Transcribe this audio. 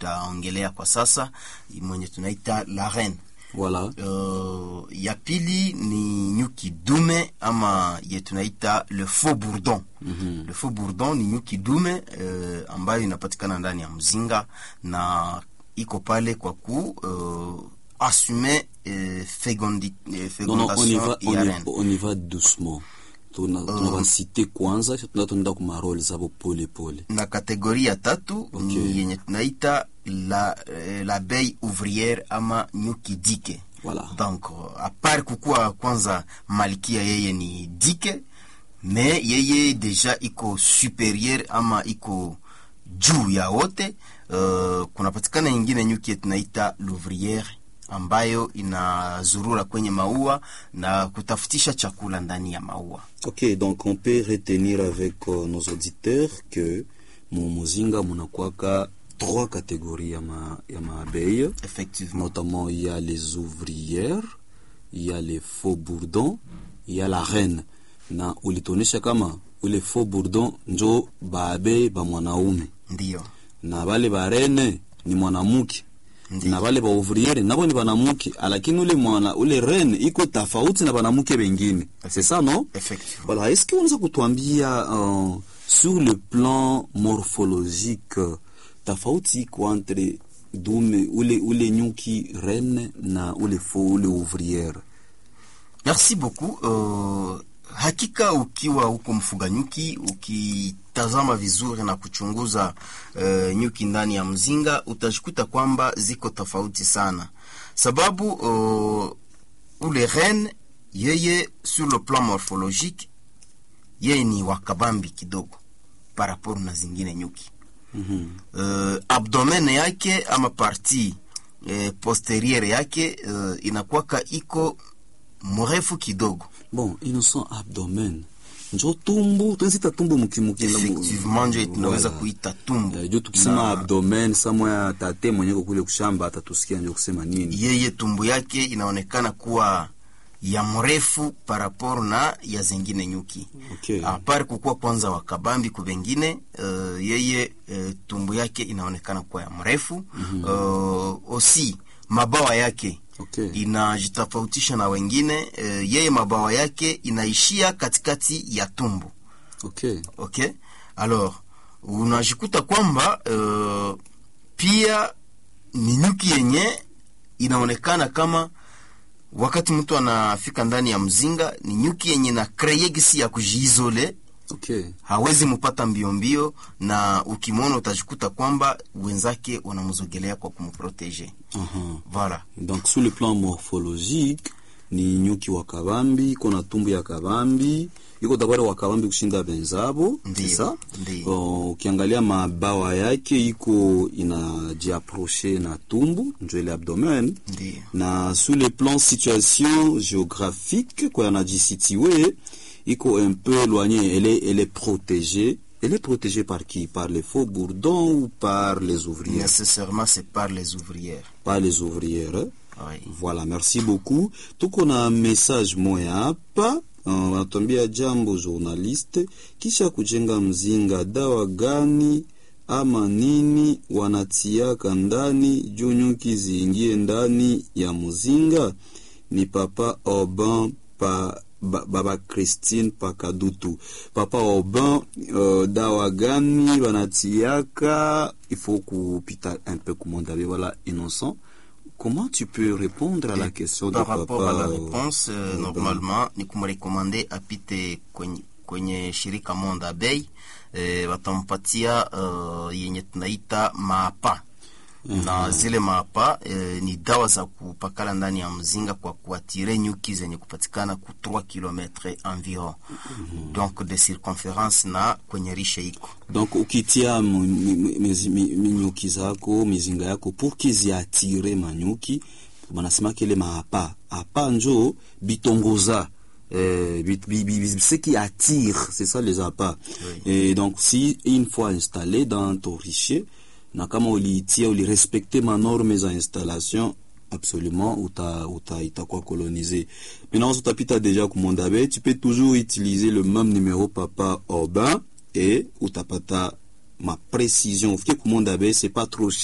tutaongelea kwa sasa mwenye tunaita la reine. Voilà. Uh, ya pili ni nyuki dume ama ye tunaita le faux bourdon. Mhm. Le faux bourdon ni nyuki dume uh, ambayo inapatikana ndani ya mzinga na iko pale kwa ku uh, assume uh, fegondi, uh, Non, non, on y fecondation va, on ya y, reine. on y va doucement. Tuna, tunawasite kwanza kisha tuna tunaenda kuma role zabo pole pole. na kategoria ya tatu Okay. ni yenye tunaita la eh, l'abeille ouvrière ama nyuki dike Voilà. donc uh, apart kukuwa kwanza malkia yeye ni dike me yeye deja iko superieur ama iko juu ya wote uh, kunapatikana ingine nyuki tunaita l'ouvrière ambayo inazurura kwenye maua na kutafutisha chakula ndani ya maua Ok, donc on peut retenir avec euh, nos auditeurs que mu muzinga munakwaka trois catégories ya ma, ya maabeilles. effectivement Notamment, il y a les ouvrières, il y a les faux bourdons, il y a la reine. Na ulitonesha kama ule faux bourdon njo baabe ba mwanaume ndiyo na bale ba reine ni mwanamke Ndiyo. na bale ba ouvriere nabo ni banamuke, lakini ule mwana ule reine iko tofauti na banamuke bengine. C'est ça non? effectivement Voilà, est-ce que unaweza kutuambia uh, sur le plan morphologique uh, tofauti iko entre dume ule ule nyuki reine na ule fo ule ouvrière? Merci beaucoup. Uh, hakika ukiwa huko mfuga nyuki ukitazama vizuri na kuchunguza uh, nyuki ndani ya mzinga utajikuta kwamba ziko tofauti sana, sababu uh, ule reine yeye sur le plan morphologique yeye ni wakabambi kidogo par rapport na zingine nyuki Mhm. uh, abdomen yake ama parti uh, posteriere yake uh, inakuwaka iko mrefu kidogo Bon, innocent abdomen njo tumbu tunazita tumbu mukimukila effectivement njo tunaweza Voilà. kuita tumbo Eh, juu tukisema Na abdomen samoya tate mwenyeko kule kushamba atatusikia njo kusema nini yeye tumbo yake inaonekana kuwa ya mrefu parapor na ya zengine nyuki okay. apart kukuwa kwanza wakabambi kubengine uh, yeye uh, tumbo yake inaonekana kuwa ya mrefu mm-hmm. uh, osi mabawa yake Okay. inajitofautisha na wengine uh, yeye mabawa yake inaishia katikati ya tumbo Okay. okay alors unajikuta kwamba uh, pia ni nyuki yenye inaonekana kama wakati mtu anafika ndani ya mzinga ni nyuki yenye na kreye gisi ya kujiizole Okay. hawezi mupata mbio mbio na ukimwona utajikuta kwamba wenzake wanamzogelea kwa kumprotege Uh-huh. voilà donc sur le plan morphologique ni nyuki wa kabambi iko na tumbu ya kabambi iko tabari wa kabambi kushinda benzabo Ndiyo, sasa ndiyo. ukiangalia mabawa yake iko inajiaproche na tumbu njo ile abdomen ndio na sur le plan situation géographique kwa yanajisitue iko un peu éloigné elle est, elle est protégée elle est protégée par qui par les faux bourdons ou par les ouvrières nécessairement c'est par les ouvrières par les ouvrières hein? oui. Voilà, merci beaucoup. Tuko na message moya hapa uh, wanatuambia jambo journaliste, kisha kujenga mzinga, dawa gani ama nini wanatiaka ndani juu nyuki ziingie ndani ya mzinga? Ni papa Oban pa ba, baba Christine Pakadutu. Papa Oban, uh, dawa gani wanatiaka? Il faut kupita un peu kumwondabe, voilà, innocent. Comment tu peux répondre à la question de par papa rapport à la euh, réponse euh, Oban? normalement ni kumrekomande apite kwenye, kwenye shirika Monde Bay eh, watampatia uh, yenye tunaita maapa na zile maapa eh, ni dawa za kupakala ndani ya mzinga kwa kuatire nyuki zenye kupatikana ku 3 km environ donc de circonference na kwenye rishe iko donc ukitia mu- mi- mi- mizi- mi- minyuki zako mizinga yako pour kiziatire manyuki banasema kele maapa apa njo bitongoza euh, bit- bi- bi- bi- ce qui attire c'est ça les appâts et donc si une fois installé dans ton richer na kama uliitia ulirespecte manorme za installation absolument uta, uta itakuwa colonisé maintenant utapita déjà kumondabe tu peux toujours utiliser le même numéro papa Aubin et utapata ma précision ufike kumondabe c'est pas trop